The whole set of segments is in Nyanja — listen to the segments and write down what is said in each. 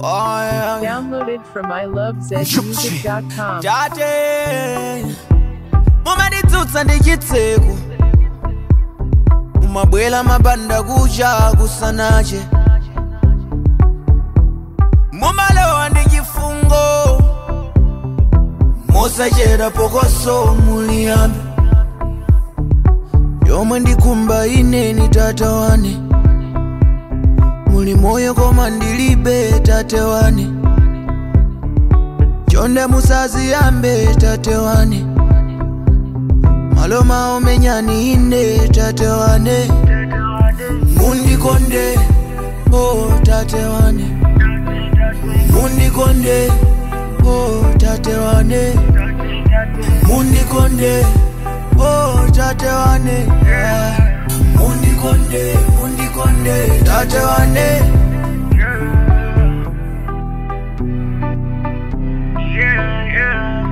Oh, yeah. Downloaded from ilovezmusic.com. tate mumanditsutsa ndi chitseko mumabwela mabanda kucha kusanache mumalowa ndi chifungo mosachera pokoso muliyambe yomwe ndikumba ineni tata wane muli moyo koma ndilibe tate wane chonde musaziyambe tate wane maloma omenyani ine tate wane mundikonde o tate wane mundikonde o tate wane mundikonde o tate wane Ah. mundikonde mundikonde tate wane Yeah, yeah.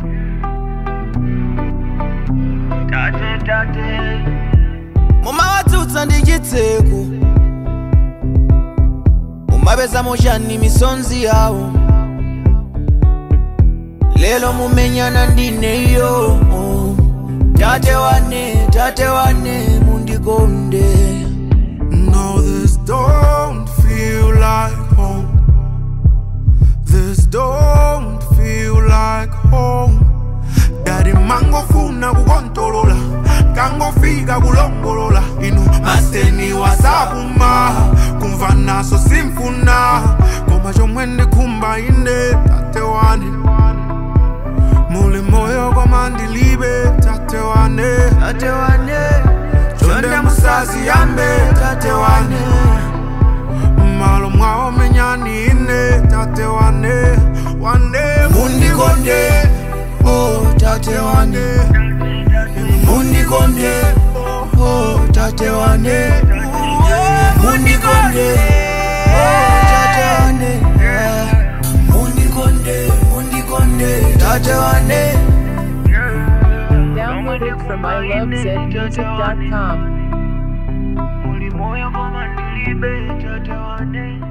Tate, tate. mumawatsutsa ndi chitseko mumapeza mochani misonzi yawo lelo mumenyana ndineyo tate wane tate wane mundikonde No, this don't feel like home. This don't feel like home. Daddy mangofuna kukontolola kangofika kulongolola inu maseni wasakuma kumva naso simfuna koma chomwe ndikumba ine tate wane muli moyo koma ndilibe tate wane tate wane chonde musaziyambe tate wane malo mwawo menyani ine tate wane wane mundikonde o tate wane mundikonde o tate wane mundikonde o tate wane Ah. mundikonde mundikonde tate wane Downloaded from ilovezmusic.com. Muli moyo koma ndilibe tate wane